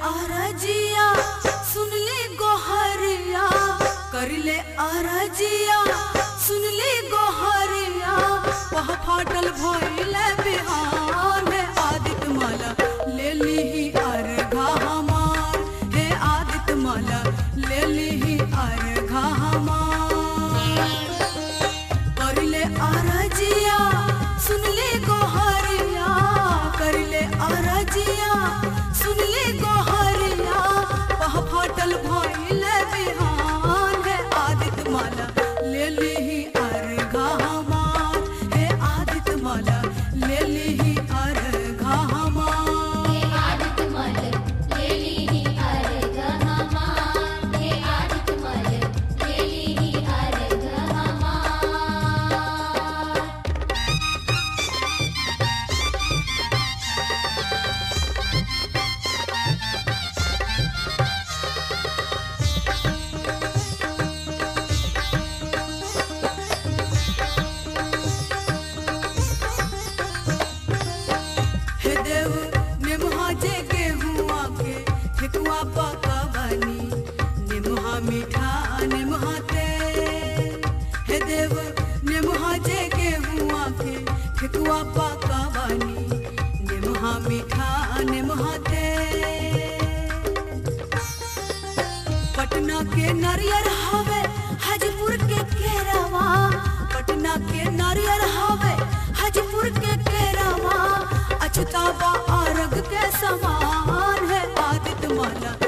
आरजिया सुन ले गोहरिया कर ले आरजिया सुन ले गोहरिया वह फाटल भइल बिहान है आदित्य माला ले ली अर्घा हमार हे आदित्य माला ले ली अर्घा हमार कर ले आरजिया सुन ले गोहरिया कर ले आरजिया सुन ले गोहरिया वह फाटल भइल बिहान है आदित्य माला ले ली अर्घा हमार हे आदित्य माला ले ली अर्घा हमार हे आदित्य मल ले लीहि अर्घ हमार हे आदित्य मल ले लीहि अर्घ हमार हे देव निमहा जे गेहुआ के ठेकुआ पका बनी निमहा मीठा निमहा ते हे देव निमहा जे गेहुआ के ठेकुआ पका बनी निमहा मीठा निमहा ते पटना के नारियर हवे हाजीपुर के केरवा पटना के नारियर हवे हाजीपुर के केरवा अछतावा अर्घ के समान है आदित्य माला